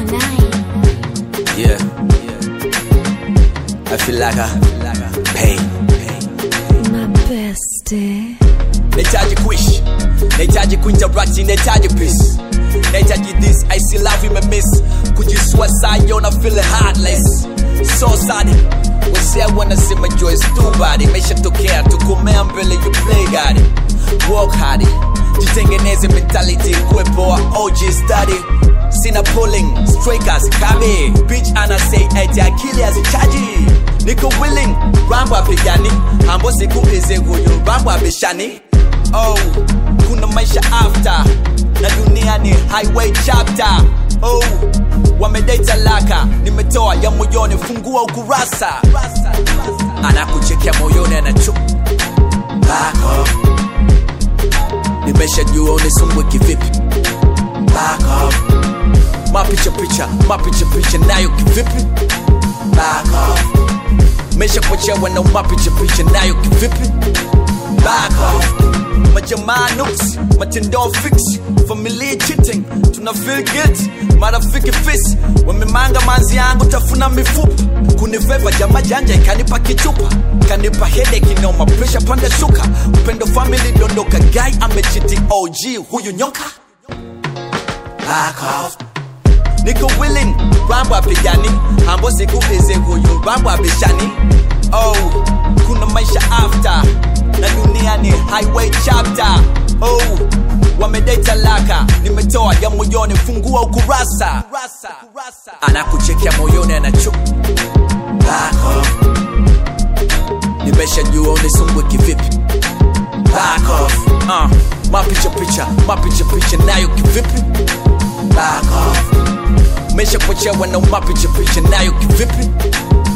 Yeah. I feel like a pain. My bestie. Nahitaji kuishi, nahitaji kuinteract, nahitaji peace. Nahitaji this, I see love imemiss. Kujisua saa na feel heartless. So sad. Wasea wanasema joy is too bad. Imeshatokea tukomea mbele you play God. Work hard. Jitengeneze mentality kuepoa OG study. Sina pulling, strikers, kabe. Bitch ana say eti akili hazichaji. Niko willing, rambo apigani. Hambo siku hizi huyu rambo abishani. Oh, kuna maisha after na dunia ni highway chapter. Oh, wamedai talaka, nimetoa ya moyoni, fungua ukurasa. Anakuchekea moyoni, anachu back off. Nimeshajua unisumbwe kivipi, back off. Mapicha picha, mapicha picha nayo kivipi, back off. Mesha kuchewa na mapicha picha nayo kivipi, back off majamaa nuks matendo fix familia cheating tuna feel guilt marafiki fis wamemanga manzi yangu tafuna mifupa kuniveva jama janja ikanipa kichupa kanipa headache inoma pressure panda shuka upendo family dondoka guy amechiti og huyu nyoka back off niko willing rambo apigani hambo siku hizi huyu rambo abishani oh kuna maisha after na dunia ni highway chapter oh wamedai talaka nimetoa ya moyoni fungua ukurasa anakuchekea moyoni anachu back off nimeshajua unisumbwe kivipi back off uh, mapicha picha mapicha picha nayo kivipi back off mesha pochewa na mapicha picha nayo kivipi